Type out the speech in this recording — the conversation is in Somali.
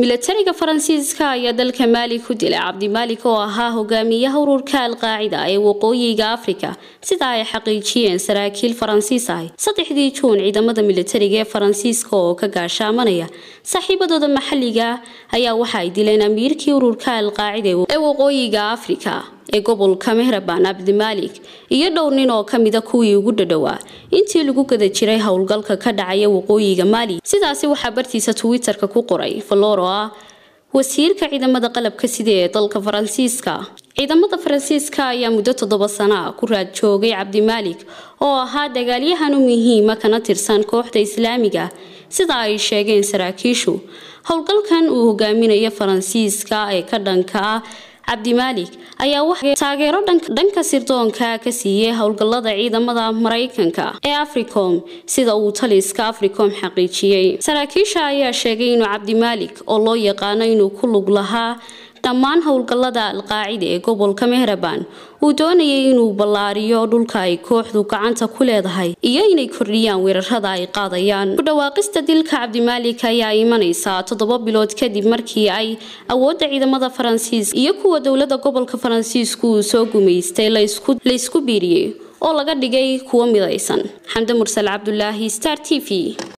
milatariga faransiiska ayaa dalka maali ku dilay cabdimaalik oo ahaa hogaamiyaha ururka alqaacida ee waqooyiga afrika sida ay xaqiijiyeen saraakiil faransiis ahi saddexdii juun ciidamada milatariga ee faransiiska oo ka gaashaamanaya saaxiibadooda maxalliga ayaa waxa ay dileen amiirkii ururka alqaacida ee waqooyiga afrika ee gobolka mehraban cabdimaalik iyo dhowr nin oo kamida kuwii ugu dhadhowaa intii lagu gada jiray howlgalka ka dhacaya waqooyiga maali sidaasi waxaa bartiisa twitter-ka ku qoray valoro ah wasiirka ciidamada qalabka sida ee dalka faransiiska ciidamada faransiiska ayaa muddo toddoba sana ku raad joogay cabdimaalik oo ahaa dagaalyahanu muhiima kana tirsan kooxda islaamiga sida ay sheegeen saraakiishu howlgalkan uu hogaaminayo faransiiska ee ka dhanka ah cabdimaalik ayaa waxa taageero dhanka sirdoonka ka siiyey howlgallada ciidamada maraykanka ee africom sida uu taliska africom xaqiijiyey saraakiisha ayaa sheegay inuu cabdimaalik oo loo yaqaano inuu ku lug lahaa dhammaan howlgallada alqaacida ee gobolka mehraban uu doonayay inuu ballaariyo dhulka ay kooxdu gacanta ku leedahay iyo inay kordhiyaan weerarada ay qaadayaan ku dhawaaqista dilka cabdimaalik ayaa imanaysaa toddoba bilood kadib markii ay awoodda ciidamada faransiiska iyo kuwa dowladda gobolka faransiisku uu soo gumaystay laysku biiriyey oo laga dhigay kuwo midaysan xamde mursal cabdulaahi star t v